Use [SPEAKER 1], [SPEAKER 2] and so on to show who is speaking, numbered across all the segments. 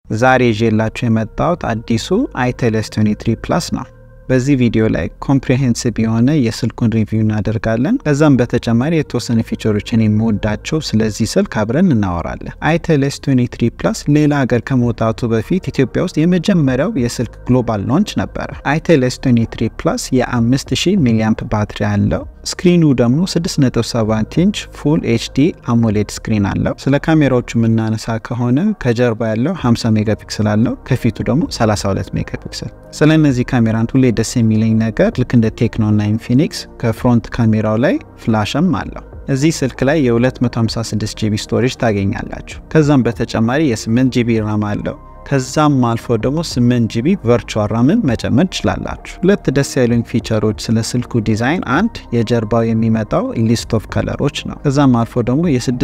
[SPEAKER 1] ዛሬ ይዤላችሁ የመጣሁት አዲሱ አይቴል ኤስ 23 ፕላስ ነው። በዚህ ቪዲዮ ላይ ኮምፕሬሄንሲቭ የሆነ የስልኩን ሪቪው እናደርጋለን። ከዛም በተጨማሪ የተወሰኑ ፊቸሮችን የምወዳቸው ስለዚህ ስልክ አብረን እናወራለን። አይቴል ኤስ 23 ፕላስ ሌላ ሀገር ከመውጣቱ በፊት ኢትዮጵያ ውስጥ የመጀመሪያው የስልክ ግሎባል ሎንች ነበረ። አይቴል ኤስ 23 ፕላስ የ5000 ሚሊአምፕ ባትሪ አለው። ስክሪኑ ደግሞ 6.7 ኢንች ፉል ኤችዲ አሞሌድ ስክሪን አለው። ስለ ካሜራዎቹ የምናነሳ ከሆነ ከጀርባ ያለው 50 ሜጋፒክስል አለው፣ ከፊቱ ደግሞ 32 ሜጋፒክስል። ስለ እነዚህ ካሜራን ሁሌ ደስ የሚለኝ ነገር ልክ እንደ ቴክኖ እና ኢንፊኒክስ ከፍሮንት ካሜራው ላይ ፍላሽም አለው። እዚህ ስልክ ላይ የ256 ጂቢ ስቶሬጅ ታገኛላችሁ። ከዛም በተጨማሪ የ8 ጂቢ ራም አለው። ከዛም አልፎ ደግሞ 8 ጂቢ ቨርቹዋል ራምን መጨመር ትችላላችሁ። ሁለት ደስ ያሉኝ ፊቸሮች ስለ ስልኩ ዲዛይን፣ አንድ የጀርባው የሚመጣው ሊስት ኦፍ ከለሮች ነው። ከዛም አልፎ ደግሞ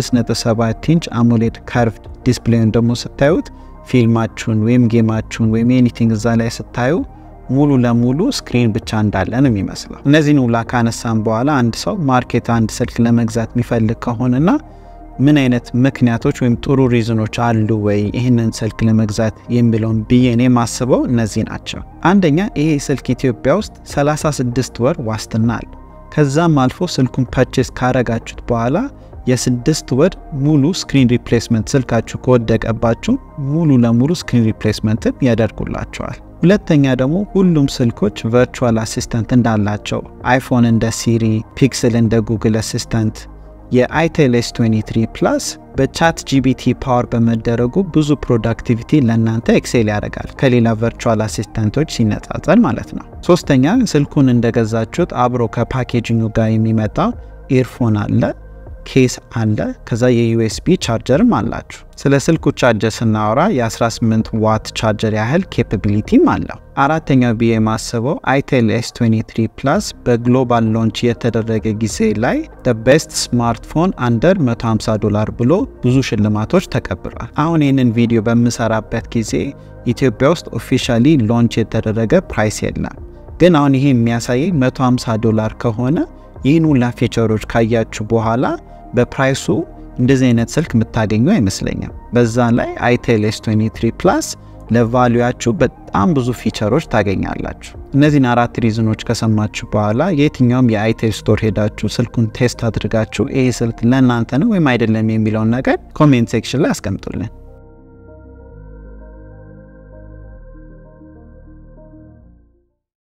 [SPEAKER 1] የ6.7 ኢንች አሞሌድ ካርቭድ ዲስፕሌይን ደግሞ ስታዩት ፊልማችሁን ወይም ጌማችሁን ወይም ኤኒቲንግ እዛ ላይ ስታዩ ሙሉ ለሙሉ ስክሪን ብቻ እንዳለ ነው የሚመስለው። እነዚህን ውላ ካነሳን በኋላ አንድ ሰው ማርኬት አንድ ስልክ ለመግዛት የሚፈልግ ከሆነና ምን አይነት ምክንያቶች ወይም ጥሩ ሪዝኖች አሉ ወይ ይህንን ስልክ ለመግዛት የሚለውን ብዬ እኔ ማስበው እነዚህ ናቸው። አንደኛ ይሄ ስልክ ኢትዮጵያ ውስጥ 36 ወር ዋስትና አለ። ከዛም አልፎ ስልኩን ፐርቼስ ካረጋችሁት በኋላ የስድስት ወር ሙሉ ስክሪን ሪፕሌስመንት ስልካችሁ ከወደቀባችሁ ሙሉ ለሙሉ ስክሪን ሪፕሌስመንትን ያደርጉላቸዋል። ሁለተኛ ደግሞ ሁሉም ስልኮች ቨርቹዋል አሲስተንት እንዳላቸው አይፎን እንደ ሲሪ፣ ፒክስል እንደ ጉግል አሲስተንት የአይቴል ኤስ 23 ፕላስ በቻት ጂቢቲ ፓወር በመደረጉ ብዙ ፕሮዳክቲቪቲ ለእናንተ ኤክሴል ያደርጋል ከሌላ ቨርቹዋል አሲስተንቶች ሲነጻጸር ማለት ነው። ሶስተኛ ስልኩን እንደገዛችሁት አብሮ ከፓኬጂንጉ ጋር የሚመጣ ኤርፎን አለ፣ ኬስ አለ፣ ከዛ የዩኤስቢ ቻርጀርም አላችሁ። ስለ ስልኩ ቻርጀር ስናወራ የ18 ዋት ቻርጀር ያህል ኬፓቢሊቲም አለው። አራተኛው ብዬ የማስበው አይቴል ኤስ 23 ፕላስ በግሎባል ሎንች የተደረገ ጊዜ ላይ ቤስት ስማርትፎን አንደር 150 ዶላር ብሎ ብዙ ሽልማቶች ተቀብሏል። አሁን ይህንን ቪዲዮ በምሰራበት ጊዜ ኢትዮጵያ ውስጥ ኦፊሻሊ ሎንች የተደረገ ፕራይስ የለም። ግን አሁን ይሄ የሚያሳየኝ 150 ዶላር ከሆነ ይህን ሁላ ፊቸሮች ካያችሁ በኋላ በፕራይሱ እንደዚህ አይነት ስልክ የምታገኙ አይመስለኝም። በዛ ላይ አይቴል ኤስ 23 ፕላስ ለቫሉያችሁ በጣም ብዙ ፊቸሮች ታገኛላችሁ። እነዚህን አራት ሪዝኖች ከሰማችሁ በኋላ የትኛውም የአይቴል ስቶር ሄዳችሁ ስልኩን ቴስት አድርጋችሁ ይህ ስልክ ለእናንተ ነው ወይም አይደለም የሚለውን ነገር ኮሜንት ሴክሽን ላይ አስቀምጡልን።